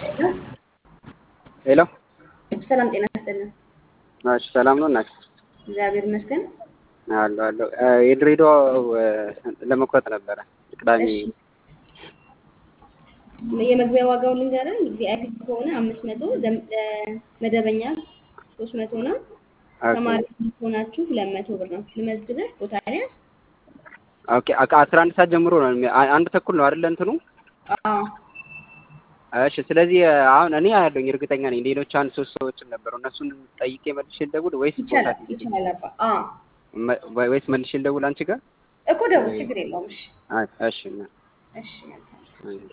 ሄሎ ሰላም ጤና ይስጥልን። እሺ ሰላም ነው እናት? እግዚአብሔር ይመስገን። አለሁ አለሁ። የድሬዳዋ ለመቁረጥ ነበረ ቅዳሜ። እሺ የመግቢያ ዋጋው ልንገርህ። ቪአይፒ ከሆነ አምስት መቶ መደበኛ ሶስት መቶ ነው። ተማሪ ከሆናችሁ ሁለት መቶ ብር ነው። ልመዝግብህ ቦታ ያዝ። ኦኬ አስራ አንድ ሰዓት ጀምሮ ነው የሚ- አ- አንድ ተኩል ነው አይደለ እንትኑ? አዎ እሺ ስለዚህ አሁን እኔ ያለኝ እርግጠኛ ነኝ። ሌሎች አንድ ሶስት ሰዎችም ነበሩ። እነሱን ጠይቄ መልሼ ልደውል ወይስ ቦታ ይቻላል ይቻላል። አባ አዎ መ- ወይስ መልሼ ልደውል አንቺ ጋር? እኮ ደውል፣ ችግር የለውም። እሺ አይ፣ እሺ እና- እሺ መልካም አይ